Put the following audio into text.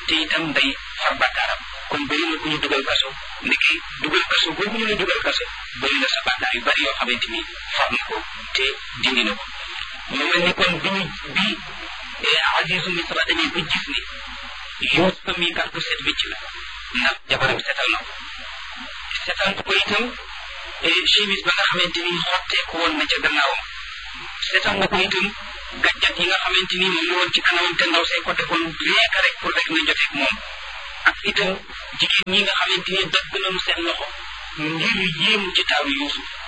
te itam day far bàkkaaram kon bëri na ku ñu dugal kaso ndeke dugal kaso boobu ñu la dugal kaso bëri na sa bàkkaar yu bari yoo xamante ni far na ko te dindi na ko mu mel ni kon bi ñu bi Azizu Misra dañuy ba gis ni Yuusufa mi kat ku set wécc la ndax jabaram setal na ko setal ko itam chemise ba nga xamante ni xottee ko woon na ca gannaawam setal na ko itam gàjjat yi nga xamante ni moom la woon ci kanamam te ndaw say ko defoon rien que rek pour rek na joteeg moom ak itam jigéen ñi nga xamante ni dagg nañu seen loxo ngir yéemu ci taaru Yuusuf